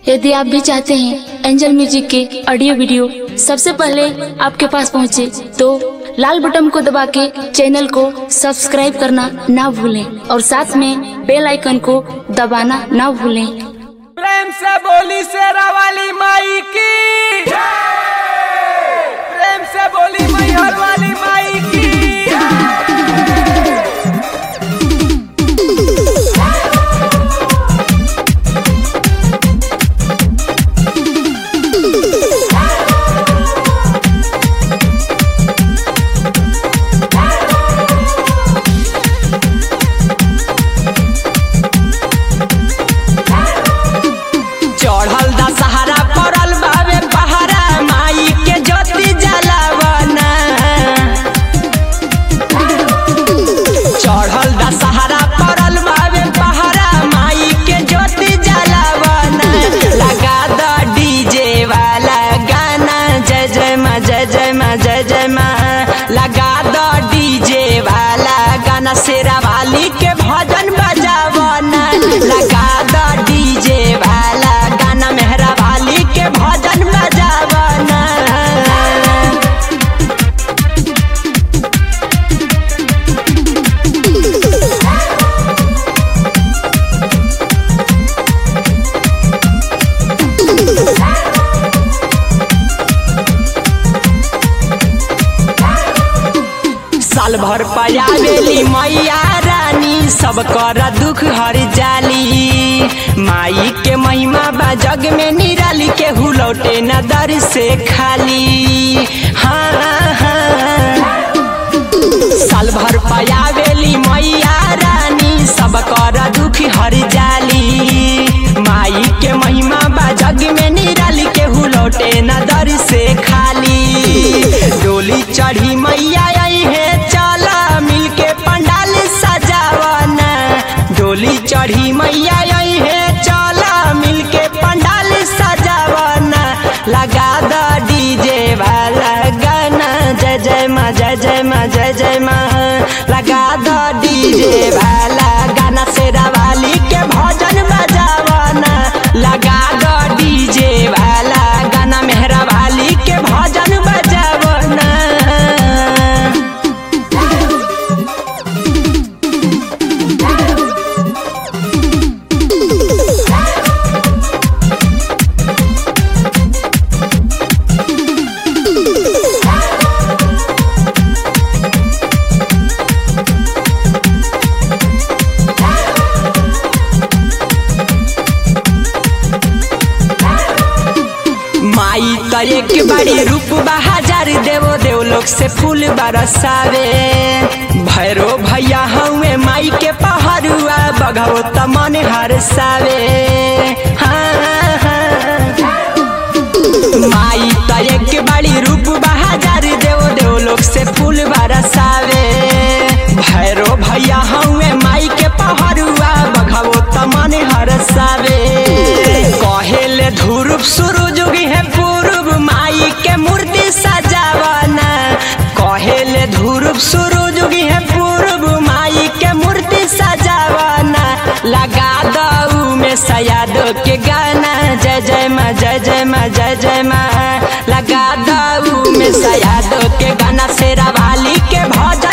यदि आप भी चाहते हैं एंजल म्यूजिक के ऑडियो वीडियो सबसे पहले आपके पास पहुंचे, तो लाल बटन को दबा के चैनल को सब्सक्राइब करना ना भूलें और साथ में बेल आइकन को दबाना ना भूलें प्रेम से बोली शेरा वाली माई की प्रेम से बोली मैहर वाली माई की चढ़ल दा सहारा पड़ल बावे पहाड़ा माई के ज्योति जलावना चढ़ल दा सहारा पड़ल बावे पहाड़ा माई के ज्योति जलावना लगा द डीजे वाला गाना जय जय माँ जय जय माँ जय जय माँ लगा द डीजे वाला गाना शेरा वाली के भजन बजावना लगा द डीजे वाला गाना मेहरा वाली के भजन बजावना साल भर पयावेली मैया रानी सब कर दुख हर जाली माई के महिमा बा जग में निराली के हुलौटे न दर से खाली हाँ हाँ साल भर पयावेली मैया रानी सब कर दुख हर जाली माई के महिमा बा जग में निराली के हुलौटे न दर से खाली डोली चढ़ी मैया आई है चला मिलके पंडाल सजावना डोली चढ़ी मैया आई है चला मिलके पंडाल सजावना लगा द डीजे वाला गाना जय जय माँ जय जय माँ जय जय माँ लगा द डीजे वाला गाना शेरा वाली के भजन बजावना लगा द डीजे वाला गाना मेहरा वाली के भजन बजावना माई त एक बारी रूप बहाजार देवो देव लोग से फूल बरसावे भैरो भैया हवे माई के पहरुआ बघाओ त मन हरसावे हाँ, हाँ। माई त एक बारी रूप बहाजार देवो देव लोग से फूल बरसावे भैरो भैया हवे माई के पहरुआ बघाओ त मन हरसावे कहेले ध्रुव सूरज उगी है पूर्व माई के मूर्ति सजावना कहेले ध्रुव सूरज उगी है पूर्व माई के मूर्ति सजावना लगा दऊ में सयाद के गाना जय जय माँ जय जय माँ जय जय माँ लगा दऊ में सयाद के गाना शेरा वाली के भजन